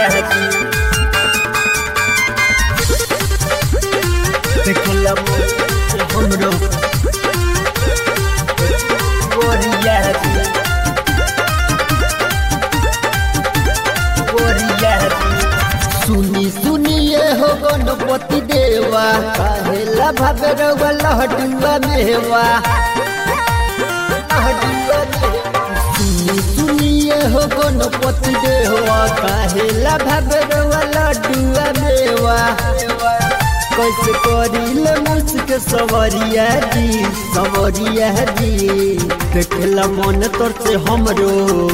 aquí. देखला हमरो गोरिया की गोरिया की सुनी सुनिए हो गणपति देवा कहेला भावे रउआ लहटुआ मेवा लहटुआ मेवा। सुनी सुनिए हो गणपति देवा कहेला भावे रउआ लड्डुआ मेवा कैसे करिल मुझक सवरिया जी सवरिया जी देखला मन तोर से हमरो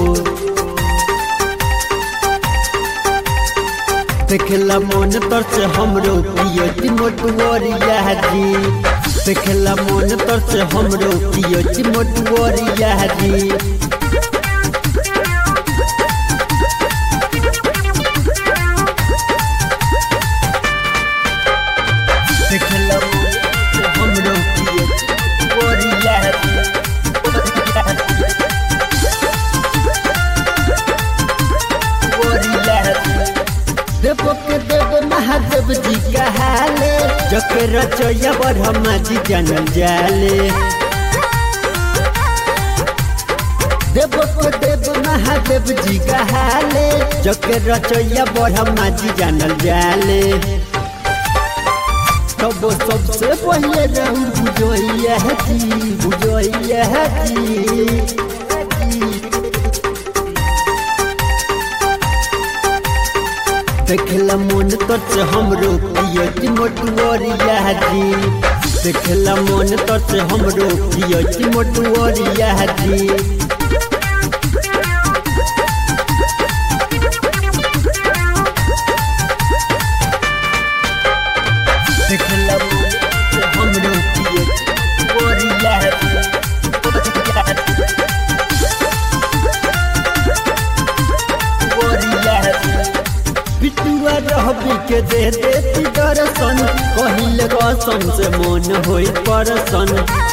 देखला मन तर से हमरो पियती मोटुअरिया जी देखला मन तर से हमरो पियती मोटुअरिया जी देखला मन से हमरो पियती मोटुअरिया जी देव के देव महादेव जी कहाले जके रचैया ब्रह्मा जी जानल जाले देव के देव महादेव जी कहाले जके रचैया ब्रह्मा जी जानल जाले तब सबसे पहले रहू बुझैया जी बुझैया जी देखला मन तर से हमरो पियती मोटुअरिया जी देखला मन तर से हमरो पियती मोटुअरिया जी देखला मन से हमरो पियती मोटुअरिया जी बिटुआ रहबी के दे देती दर्शन कहिल गसन से मन होई परसन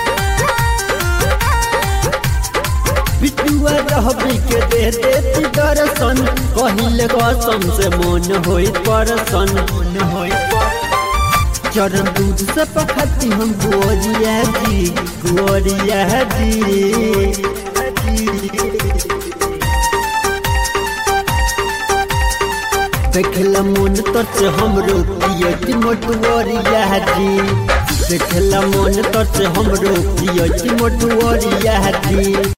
बिटुआ रहबी के दे देती दर्शन कहिल गसन से मन होई परसन मन होई चरण दूध से पखती हम गोरिया जी गोरिया जी देखला मन तर से हमरो पियती मोटुअरिया जी देखला मन तर से हमरो पियती मोटुअरिया जी